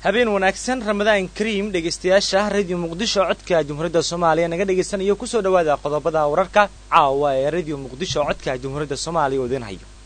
habeen wanaagsan ramadaan kariim dhegaystayaasha radio muqdisho codka jumhuuriyadda soomaaliya naga dhagaysanayo kusoo dhowaada qodobada wararka caawa ee radio muqdisho codka jumhuuriyadda soomaaliya oo idin hayo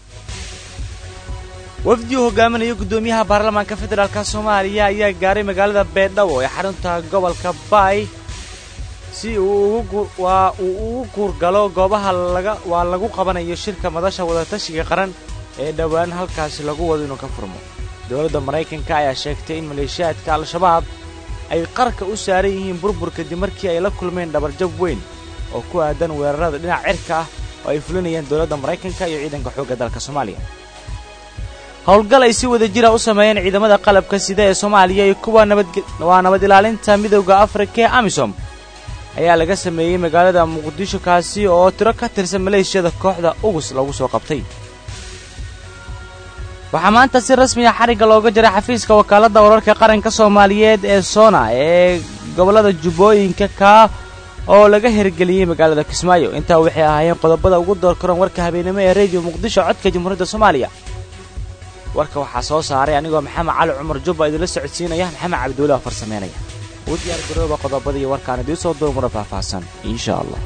wafdi uu hogaaminayo guddoomiyaha baarlamaanka federaalka soomaaliya ayaa gaaray magaalada beedhabo ee xarunta gobolka baay si uu waa uu ugu guurgalo goobaha laga waa lagu qabanayo shirka madasha wadatashiga qaran ee dhowaan halkaasi lagu wado inuu ka furmo dowladda maraykanka ayaa sheegtay in maleeshiyaadka al-shabaab ay qarka u saaran yihiin burbur kadib markii ay la kulmeen dhabarjab weyn oo ku aadan weerarada dhinac cirka ah oo ay fulinayaan dowladda maraykanka iyo ciidanka xoogga dalka soomaaliya howlgal ay si wada jira u sameeyeen ciidamada qalabka sida ee soomaaliya iyo kuwa nabadwaa nabad ilaalinta midowda afrika ee amisom ayaa laga sameeyey magaalada muqdisho kaasi oo tiro ka tirsan maleeshiyada kooxda ugus lagu soo qabtay waxaa maanta si rasmiya xarigga looga jaray xafiiska wakaaladda wararka qaranka soomaaliyeed ee soona ee gobollada jubbooyinka kaa oo laga hirgeliyey magaalada kismaayo intaa waxay ahaayeen qodobada ugu door karoon warka habeenimo ee rediyo muqdisho codka jamhuuriyadda soomaaliya warka waxaa soo saaray anigoo maxamed cali cumar jubba idinla socodsiinaya maxamed cabdiweli oo farsameynaya uu diyaar garooba qodobadii warkaan idiin soo doomura faahfaahsan insha allah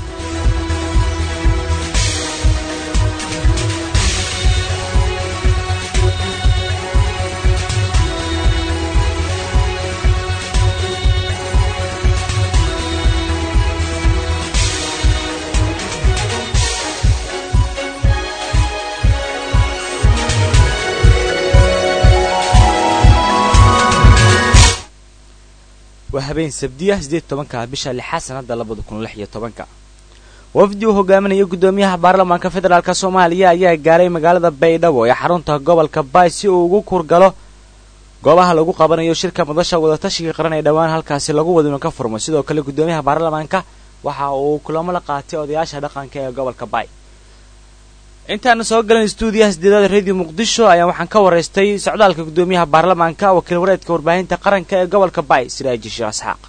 waa habeen sabdiya siddeed tobanka bisha lixaad sanadda labada kun lix iyo tobanka wafdi uu hogaaminayo guddoomiyaha baarlamaanka federaalk soomaaliya ayaa gaaray magaalada baydhabo ee xarunta gobolka baay si uu ugu kurgalo goobaha lagu qabanayo shirka madasha wadatashiga qaran ee dhowaan halkaasi lagu wado inuu ka furmo sidoo kale guddoomiyaha baarlamaanka waxa uu kulamo la qaatay odayaasha dhaqanka ee gobolka baay intaana soo galan stuudiyaha sideedaada radio muqdisho ayaa waxaan ka waraystay socdaalka guddoomiyaha baarlamaanka wakiil wareedka warbaahinta qaranka ee gobolka baay siraaji sheekh isxaaq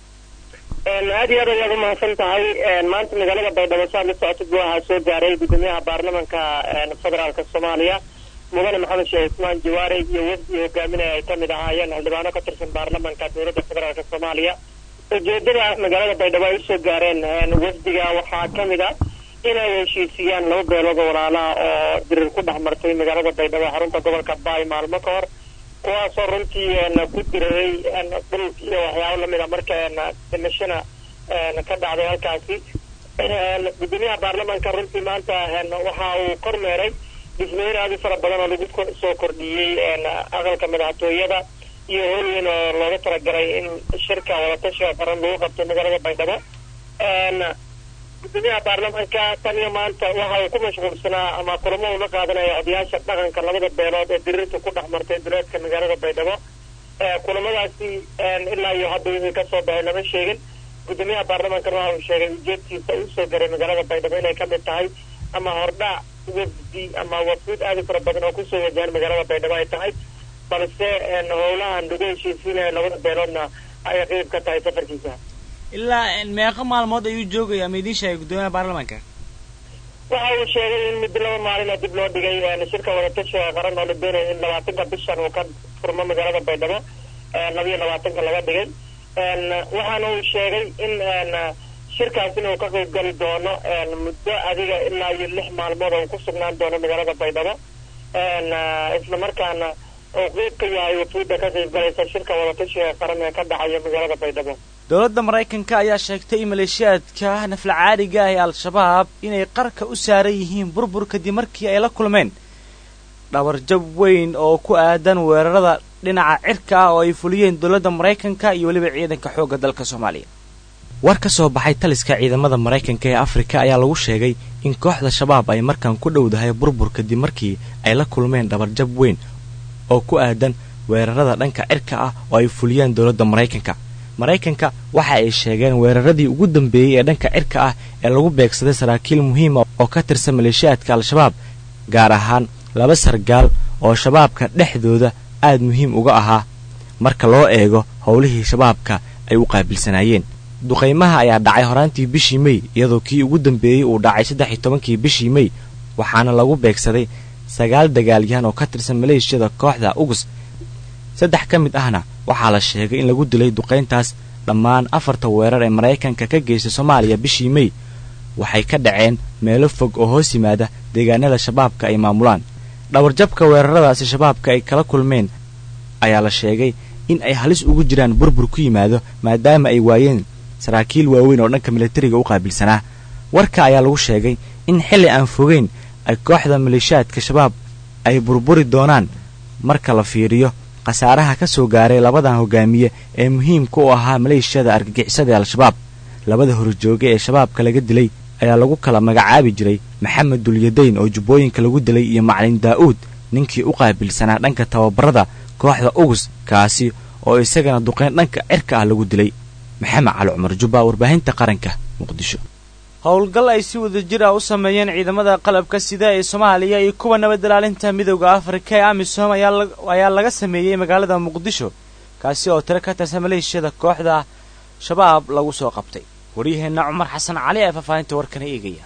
aad iyo aad ayaad umahadsan tahay maanta magaalada baydhabo saad la socotid waxaa soo gaaray guddoomiyaha baarlamanka federaalka soomaaliya mudane maxamed sheekh cusmaan jawaare iyo wafdi hogaaminaya ay kamid ahaayeen xildhibaano ka tirsan baarlamanka dowladda federaalka soomaaliya ujeedada magaalada baydhabo ay usoo gaareen wafdiga waxaa kamid a inay heshiisiyaan laba beelood oo walaalaha oo dirir ku dhex martay magaalada baydhabo xarunta gobolka baay maalmo ka hor kuwaasoo runtii ku diriray dhul iyo waxyaabo lamid a marka dhimashana ka dhacday halkaasi guddoomiyaha baarlamanka runtii maanta waxa uu kormeeray dhismooyin aad u fara badan oo lagu soo kordhiyey aqalka madaxtooyada iyo howlweyn oo looga talagalay in shirka wadatashiga qaran lagu qabto magaalada baydhabo guddoomiyaha baarlamanka tan iyo maanta waxa uu ku mashquulsanaa ama kulamo ula qaadanaya odayaasha dhaqanka labada beelood ee dirirta ku dhex martay duleedka magaalada baydhabo kulamadaasi ilaa iyo hadda wixii kasoo baxay lama sheegin guddoomiyaha baarlamankana waxa uu sheegay ujeedkiisa usoo garay magaalada baydhabo inay kamid tahay ama hordhac wafdi ama wafuud aad u fara badan oo kusoo wajahan magaalada baydhabo ay tahay balse howlahan lagu heshiisiinaya labada beeloodna ay qeyb ka tahay safarkiisa ilaa meeqo maalmood ayuu joogaya ama idiin sheegay guddoomiyaha baarlamaanka waxa uu sheegay in muddo laba maalina dib loo dhigay shirka wadatashiga qaran oo la doonaya in labaatanka bishan uu ka furmo magaalada baydhabo labiyo labaatanka laga dhigay waxaana uu sheegay in shirkaas inuu ka qayb gali doono muddo adiga ilaa iyo lix maalmood oo ku sugnaan doono magaalada baydhabo isla markaana uu qeyb ka yahay wafuudda ka qayb galaysa shirka wadatashiga qaran ee ka dhacaya magaalada baydhabo dowladda maraykanka ayaa sheegtay in maleeshiyaadka nafla caadiga ah ee al-shabaab inay qarka u saaran yihiin burbur kadib markii ay la kulmeen dhabarjab weyn oo ku aadan weerarada dhinaca cirka ah oo ay fuliyeen dowladda maraykanka iyo weliba ciidanka xoogga dalka soomaaliya war ka soo baxay taliska ciidamada maraykanka ee afrika ayaa lagu sheegay in kooxda shabaab ay markan ku dhowdahay burbur kadib markii ay la kulmeen dhabarjab weyn oo ku aadan weerarada dhanka cirka ah oo ay fuliyeen dowladda maraykanka maraykanka waxa ay sheegeen weeraradii ugu dambeeyey ee dhanka cirka ah ee lagu beegsaday saraakiil muhiima oo ka tirsan maleeshiyaadka al-shabaab gaar ahaan laba sargaal oo shabaabka dhexdooda aad muhiim uga ahaa marka loo eego howlihii shabaabka ay u qaabilsanaayeen duqaymaha ayaa dhacay horaantii bishii mey iyadoo kii ugu dambeeyey uu dhacay saddex iyo tobankii bishii mey waxaana lagu beegsaday sagaal dagaalyahan oo ka tirsan maleeshiyada kooxda ugus saddex ka mid ahna waxaa la sheegay in lagu dilay duqayntaas dhammaan afarta weerar ee maraykanka ka geystay soomaaliya bishii mey waxay ka dhaceen meelo fog oo hoos yimaada deegaanada shabaabka ay maamulaan dhawarjabka weeraradaasi shabaabka ay kala kulmeen ayaa la sheegay in ay halis ugu jiraan burbur ku yimaado maadaama ay waayeen saraakiil waaweyn oo dhanka militariga u qaabilsanaa warka ayaa lagu sheegay in xilli aan fogeyn ay kooxda maleeshiyaadka shabaab ay burburi doonaan marka la fiiriyo khasaaraha ka soo gaaray labadan hogaamiye ee muhiimka u ahaa maleeshiyada argagixisada al-shabaab labada horjooge ee shabaabka laga dilay ayaa lagu kala magacaabi jiray maxamed dulyadayn oo jubbooyinka lagu dilay iyo macalin daa'uud ninkii u qaabilsanaa dhanka tababarada kooxda ugus kaasi oo isagana duqayn dhanka cirka ah lagu dilay maxamed cali cumar jubba warbaahinta qaranka muqdisho howlgal ay si wada jir ah u sameeyeen ciidamada qalabka sida ee soomaaliya iyo kuwa nabad ilaalinta midooda afrika ee amisom ayaa laga sameeyey magaalada muqdisho kaasi oo tiro ka tirsan maleeshiyada kooxda shabaab lagu soo qabtay waryaheenna cumar xasan cali ee faahfaahinta warkana eegaya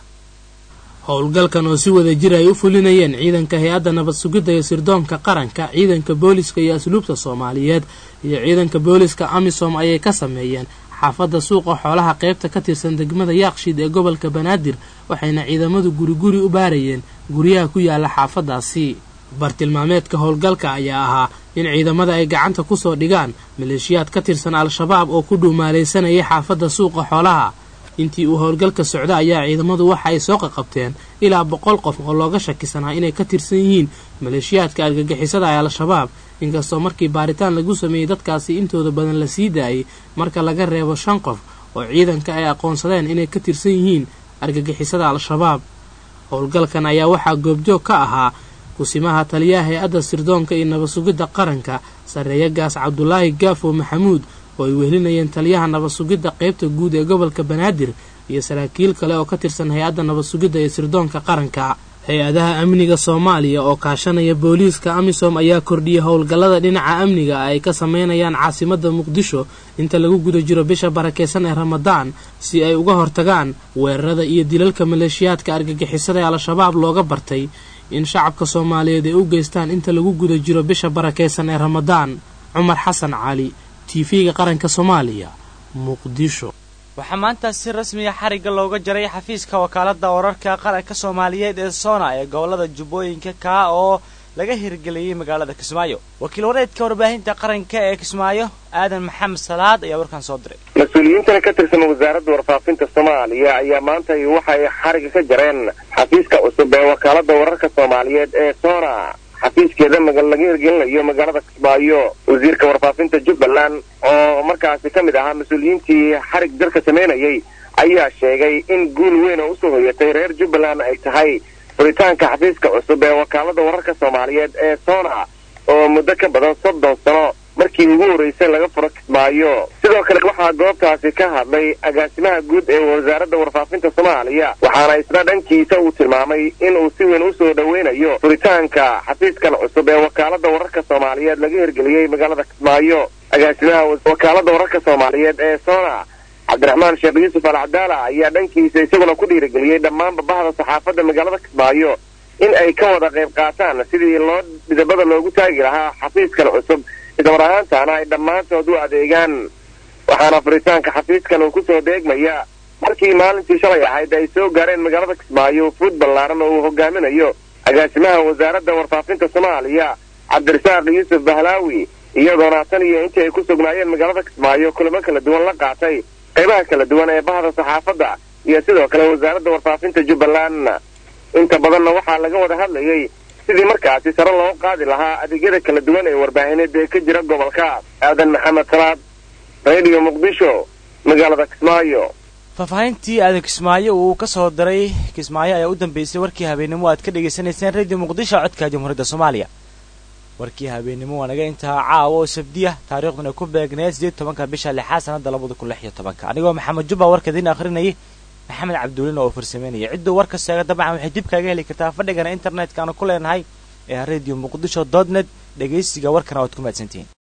howlgalkan oo si wada jir ay u fulinayeen ciidanka hay-adda nabad sugidda iyo sirdoonka qaranka ciidanka booliska iyo asluubta soomaaliyeed iyo ciidanka booliska amisom ayay ka sameeyeen xaafadda suuqa xoolaha qaybta ka tirsan degmada yaaqshiid ee gobolka banaadir waxayna ciidamadu guriguri u baarayeen guryaha ku yaala xaafaddaasi bartilmaameedka howlgalka ayaa ahaa in ciidamada ay gacanta ku soo dhigaan maleeshiyaad ka tirsan al-shabaab oo ku dhuumaalaysanayay xaafadda suuqa xoolaha intii uu howlgalka socda ayaa ciidamadu waxa ay soo qaqabteen ilaa boqol qof oo looga shakisanaa inay ka tirsan yihiin maleeshiyaadka argagixisada ee al-shabaab inkastoo markii baaritaan lagu sameeyey dadkaasi intooda badan la sii daayay marka laga reebo shan qof oo ciidanka ay aqoonsadeen inay ka tirsan yihiin argagixisada al-shabaab howlgalkan ayaa waxaa goobjoog ka ahaa kusimaha taliyaha hay-adda sirdoonka iyo nabad sugidda qaranka sarreeya gaas cabdulaahi gaafo maxamuud oo ay wehelinayeen taliyaha nabad sugidda qaybta guud ee gobolka banaadir iyo saraakiil kale oo ka tirsan hay-adda nabad sugidda iyo sirdoonka qaranka hay-adaha amniga soomaaliya oo kaashanaya booliiska amisom ayaa kordhiyay howlgallada dhinaca amniga ay ka sameynayaan caasimadda muqdisho inta lagu guda jiro bisha barakeysan ee ramadaan si ay uga hortagaan weerarada iyo dilalka maleeshiyaadka argagixisada ee al-shabaab looga bartay in shacabka soomaaliyeed ay u geystaan inta lagu guda jiro bisha barakeysan ee ramadaan cumar xasan cali tv-ga qaranka soomaaliya muqdisho waxaa maanta si rasmiya xarigga looga jaray xafiiska wakaaladda wararka qaranka soomaaliyeed ee soona ee gobolada jubbooyinka kaa oo laga hirgeliyey magaalada kismaayo wakiil wareedka warbaahinta qaranka ee kismaayo aadan maxamed salaad ayaa warkan soo diray mas-uuliyiintan ka tirsan wasaaradda warfaafinta soomaaliya ayaa maanta waxay xarigga ka jareen xafiiska cusub ee wakaaladda wararka soomaaliyeed ee soona xafiiskeeda laga hirgelinayo magaalada kismaayo wasiirka warfaafinta jubbaland oo markaasi ka mid ahaa mas-uuliyiintii xarig jarka samaynayay ayaa sheegay in guul weyn oo usoo hoyatay reer jubbaland ay tahay furitaanka xafiiska cusub ee wakaalada wararka soomaaliyeed ee soona oo muddo ka badan soddon sano markii ugu horreysay laga furo kismaayo sidoo kale waxaa goobtaasi ka hadlay agaasimaha guud ee wasaaradda warfaafinta soomaaliya waxaana isna dhankiisa uu tilmaamay inuu si weyn usoo dhoweynayo furitaanka xafiiskan cusub ee wakaalada wararka soomaaliyeed laga hirgeliyey magaalada kismaayo agaasimaha wakaalada wararka soomaaliyeed ee soona cabdiraxmaan sheekh yuusuf al cadaala ayaa dhankiisa isaguna ku dhiirigeliyey dhammaanba bahda saxaafadda magaalada kismaayo in ay ka wada qayb qaataan sidii loo dhidabada loogu taagi lahaa xafiiskan cusub ismar ahaantaana ay dhammaantood u adeegaan waxaana furitaanka xafiiskan uu kusoo deegmaya markii maalintii shalay ahayd ay soo gaareen magaalada kismaayo fuud ballaaran oo uu hogaaminayo agaasimaha wasaaradda warfaafinta soomaaliya cabdirasaaq yuusuf bahlaawi iyadoona tan iyo intii ay ku sugnaayeen magaalada kismaayo kulamo kala duwan la qaatay qaybaha kala duwan ee bahda saxaafadda iyo sidoo kale wasaaradda warfaafinta jubbaland inta badanna waxaa laga wada hadlayay sidii markaasi sare loo qaadi lahaa adeegyada kala duwan ee warbaahineed ee ka jira gobolka aadan maxamed salaad radio muqdisho magaalada kismaayo faahfaahintii aadan kismaayo uu ka soo diray kismaayo ayaa u dambeysay warkii habeennimo aad ka dhagaysanayseen radio muqdisho codka jamhuuriyadda soomaaliya warkii habeennimo waa naga intaa caawa oo sabdiya taariikhduna ku beegneed sideed tobanka bisha lixaad sanadda labada kun lix iyo tobanka anigoo maxamed jubba warka idiin akhrinayay maxamed cabduulin oo farsameynaya cidduu warka sheega dabcan waxay dib kaaga heli kartaa fadhigana internetka aanu ku leenahay ee radio muqdisho dot net dhegaysiga warkana waad ku mahadsantihiin